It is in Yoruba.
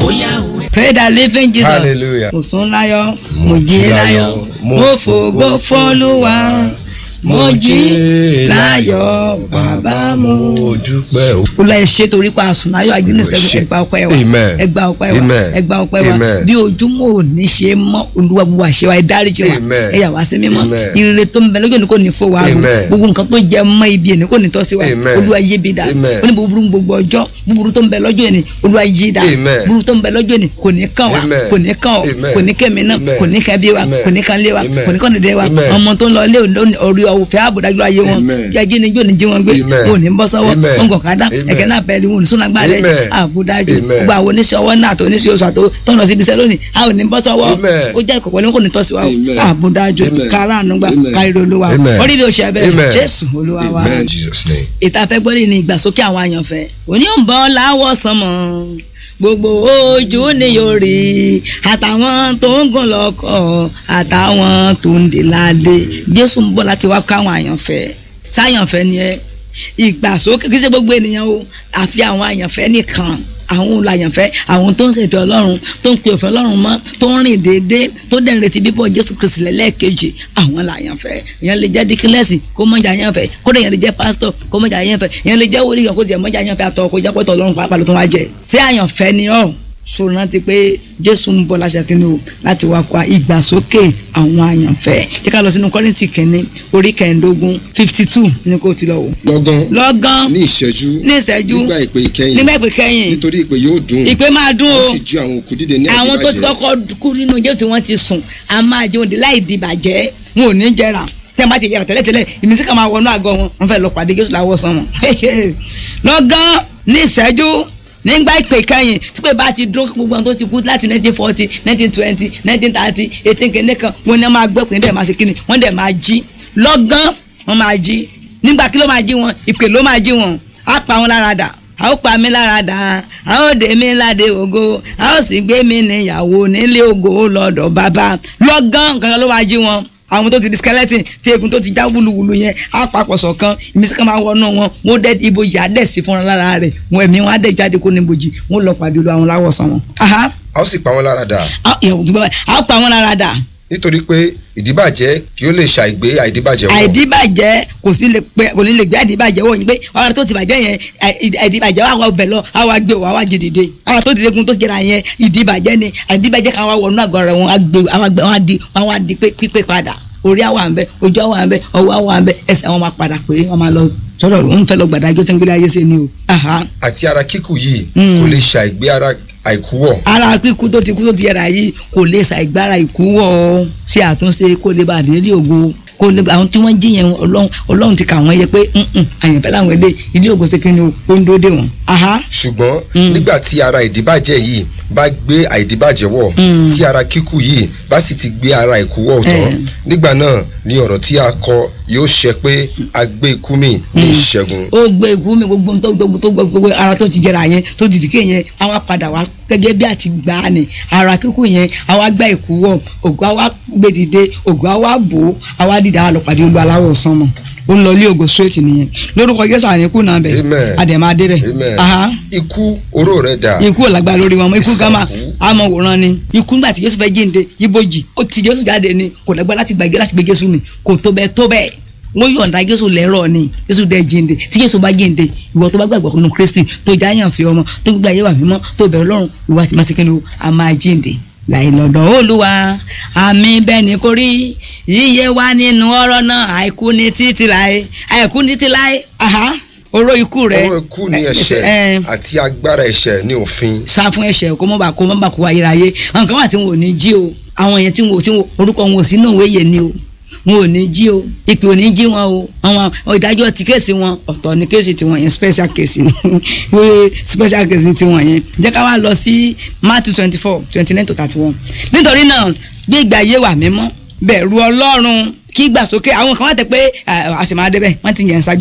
pray the living jesus Hallelujah. mo sùn láyọ̀ mo jí láyọ̀ mo fògo fọ́lùwà mo jí láyọ̀ bàbá mo. mo dúpẹ́ o. olú ẹ ṣe torí pa àsùn láyọ̀ àgbẹ̀nẹsẹ̀ Ṣe. ẹgbà ọpẹ́ wa Amen. ẹgbà ọpẹ́ wa Amen. ẹgbà ọpẹ́ wa Amen. bí ojúmọ́ ò ní ṣe mọ́ olúwa gbogbo àṣẹ wa ẹ dáríjì wa Amen. ẹ yà wá sí mímọ́ Amen. ìrere tó ń bẹ lójú òní kò ní fò wá rú Amen. gbogbo nǹkan tó jẹ mọ́ ibi ẹni kò ní tọ́ sí wa Amen. olúwa yé bi dá Amen. ó ní búburú gbogbo ọjọ́ búburú tó ń bẹ lọ́jọ́ ẹni olúwa yí dá Amen. búburú tó ń bẹ lọ́jọ́ ẹni kò ní kàn wá Amen. kò ní kàn ọ́ Amen. kò ní kẹ́mi náà Amen. kò ní kẹ́ bí wa Amen. kò ní kan lé wa Amen. kò ní kàn dédé wa Amen. ọmọ tó ń lọ ilé orí ọ̀fẹ́ àbùdájú ayé wọn Amen. jẹ́jí ni yóò ní jí wọn gbé Amen. wọn ò ní bọ́ sọ́wọ́ Amen. wọn kò ká dá Amen. ẹ̀kẹ́ náà pẹ̀lú wọn ò ní sún agbára ẹ̀ Amen. àbúdájú Amen. gbogbo àwọn oníṣẹ́ ọwọ́ náà àti oníṣẹ́ oṣù àti tọ́nà síbi iṣẹ́ lónìí a ò ní bọ́ sọ́wọ́ Amen. ó jẹ́ ìkọ̀kọ̀ ní kò ní tọ́ sí wa o Amen. àbúdájú Amen. káràánú gbà Amen. káríro olúwa Amen. orí bí o ṣe ẹbẹ Amen. jésù olúwa wa Amen. Jesus name. ìta fẹ́ gbọ́dọ̀ ní ìgbàsókè àwọn àyànfẹ́ òní ò ń bọ́ láwọ̀ sánmọ̀ gbogbo ojú ni yóò rí àtàwọn tó ń gùn lọ́kọ̀ àtàwọn tó ń dè ládé jésù ń bọ̀ láti wá káwọn àyànfẹ́ sáyànfẹ́ ni ẹ ìgbàsókè kí ṣe gbogbo ènìyàn o àfi àwọn àyànfẹ́ nìkan àwọn olùyànfẹ́ àwọn tó ń ṣèfẹ́ ọlọ́run tó ń pe òfin ọlọ́run mọ́ tó ń rìn déédéé tó dẹ̀ ń retí bíbọ̀ jésù kristi lẹ́lẹ́ẹ̀kejì àwọn làyànfẹ́ ìyẹn lè jẹ́ díkílẹ́sì kó mọ̀jà yànfẹ́ kó dẹ̀ yẹn lè jẹ́ pásítọ̀ kó mọ̀jà yànfẹ́ ìyẹn lè jẹ́ wòlíì kan kó jẹ́ mọ̀jà yànfẹ́ àtọ̀ kó jẹ́ pọ̀tọ̀ ọlọ́run pàápàá ló tún wá jẹ ṣé àyànfẹ́ ni ọ́ sọ̀rọ̀ rántí pé jésù ń bọ̀ láṣẹ kínní o láti wá kó ìgbàsókè àwọn àyànfẹ́ jẹ́ ká lọ sínú kọ́rìntì kínní orí kẹẹ̀ẹ́dógún fifty two ní kó ti lọ wò. lọ́gán lọ́gán ní ìṣẹ́jú ní ìṣẹ́jú nígbà ìpè ìkẹyìn nígbà ìpè kẹ́yìn nítorí ìpè yóò dùn ìpè máa dún o ó sì ju àwọn òkú dìde ní àwọn tó ti àdìbàjẹ́ kọ́kọ́ kú nínú jẹ́ tí wọ́n ti sùn a máa jẹun dé láì di bàjẹ́ wọn ò ní jẹrà tẹ́ ẹ bá ti yẹra tẹ́lẹ̀tẹ́lẹ̀ ìmísí kan máa wọnú àgọ́ wọn wọ́n fẹ́ lọ pàdé Jésù láwọ̀ sàn wọn. lọ́gán ní ìṣẹ́jú nígbà ìpè kẹ́yìn tí pé bá ti dún gbogbo àwọn tó ti kú láti nineteen forty nineteen twenty nineteen thirty eighteen kìíní kan wọn ní wọn máa gbọ́ pé ní dẹ̀ máa ṣe kíni wọ́n dẹ̀ máa jí lọ́gán wọ́n máa jí nígbà kí ló máa jí wọn ìpè ló máa jí wọn á pa wọn lára dà a ó pa mí lára dà a ó dé mi ládé ògo a ó sì gbé mi níyàwó nílé ògo lọ́dọ̀ bàbá lọ́gán nǹkan ló máa jí wọn àwọn tó ti di skeleton tí egun tó ti já wúluwúlu yẹn á papọ̀ ṣọ̀kan ìmísí kan máa wọnú wọn wọn dẹ ibojì á dẹ̀ sí fúnra lára rẹ̀ wọn ẹ̀mí wọn á dẹ̀ jáde kó ní ibojì wọn lọ pàdé olú àwọn láwọ̀sán wọn. aha a ó sì pa wọ́n lára dà á ìyàwó tó bá báyìí á pa wọn lára dà nítorí pé ìdíbàjẹ́ kí ó lè ṣàìgbé àìdíbàjẹ́ wọ̀ àìdíbàjẹ́ kò sí lè pẹ́ kò ní lè gbé àìdíbàjẹ́ wọ̀ yín pé ọ̀rọ̀ tó ti bàjẹ́ yẹn àì- àìdíbàjẹ́ wà wà ọbẹ̀ lọ wà wà gbé wà wà jẹ dìde ọ̀rọ̀ tó dìde gun tó jẹra yẹn ìdíbàjẹ́ ni àìdíbàjẹ́ kan wà wọnú àgọ́ rẹ̀ wọn á gbé wọn á gbé wọn á di wọn á di pé- pípé padà orí àwọn àmbẹ ojú àwọn àmbẹ ọwọ́ àwọn àmbẹ ẹsẹ̀ àwọn máa padà pé wọn máa lọ sọ̀rọ̀ wọn fẹ́ lọ gbàdájọ́ tó ń gbélé ayé sí ni o. Aha. àti ara kíkù yìí Mm. kò lè ṣàìgbé ara àìkú wọ̀ ara kíkú tó ti kú tó ti yẹra yìí kò lè ṣàìgbára ìkú wọ̀ ọ́ ṣe àtúnṣe kó lè bá a délé ògo kó lè àwọn tí wọ́n jí yẹn ọlọ́run ọlọ́run ti kà wọ́n yẹ pé "Mm-mm, àyànfẹ́ làwọn ilé ilé ògo ṣe kí ni o ó ń dúró dé wọn. Aha. ṣùgbọ́n Mm. nígbà tí ara ìdíbàjẹ́ yìí bá gbé àìdíbàjẹ́ wọ̀ Mm. tí ara kíkù yìí bá sì ti gbé ara ìkú wọ̀ tán Eh. nígbà náà ni ọ̀rọ̀ tí a kọ yóò ṣẹ pé a gbé ikú mi ní ìṣẹ́gun ó gbé ikú mi gbogbo tó gbogbo tó gbogbo ara tó ti jẹrà yẹn tó ti dìke yẹn àwa padà wá gẹ́gẹ́ bí àti gbà á ni ara kíkú yẹn àwa gbá ikú wọ̀ ògùn àwa gbé dìde ògùn àwa bò ó àwa dìde àwa lọ pàdé olú aláwọ̀ sánmọ̀ ó ń lọ ilé ògo straight nìyẹn lórúkọ Jésù àníkù náà bẹ̀ Amen. àdèmà débẹ̀ Amen. aha ikú oró rẹ̀ dà ikú ò lágbára lórí wọn ikú gama Ìsànkú. àmọ́ wòran ni ikú nígbà tí Jésù fẹ́ jíǹde ibojì ó ti Jésù jáde ni kò lágbára láti gbàgbé láti gbé Jésù mi kò tó bẹ́ẹ̀ tó bẹ́ẹ̀ wọ́n yọ̀ǹda Jésù lẹ́rọ̀ ni Jésù dẹ̀ jíǹde tí Jésù bá jíǹde ìwọ tó bá gbàgbọ́ nínú Kristi tó já yàn fi ọmọ tó gbé ayé wà mímọ́ tó bẹ̀rù Ọlọ́run ìwà àti màsíkínú a máa jíǹde láì lọ́dọ̀ Olúwa àmì bẹ́ẹ̀ ni kò rí iye wa nínú ọ̀rọ̀ náà àìkú ní títí láé àìkú ní títí láé aha oró ikú rẹ oró ikú ní ẹ, ẹ̀ṣẹ̀ ẹ, àti agbára ẹ̀ṣẹ̀ ní òfin sá fún ẹ̀ṣẹ̀ kó mọ bá kó mọ bá kó ayérayé nǹkan wà tí wọn ò ní jí o àwọn yẹn tí wọn ò tí wọn orúkọ wọn ò sí náà wéyè ni o wọn ò ní jí o ìpè ò ní jí wọn o àwọn ìdájọ́ ti kéèsì wọn ọ̀tọ̀ ní kéèsì tiwọn yẹn special case ni wọ́n special case tiwọn yẹn jẹ́ ká wá lọ sí Matthew twenty four twenty nine to thirty one nítorí náà gbé ìgbà ayé wà mímọ́ bẹ̀rù Ọlọ́run kí gbàsókè àwọn kan wà tẹ pé àṣìmáadébẹ̀ wọ́n ti yẹn ṣáájú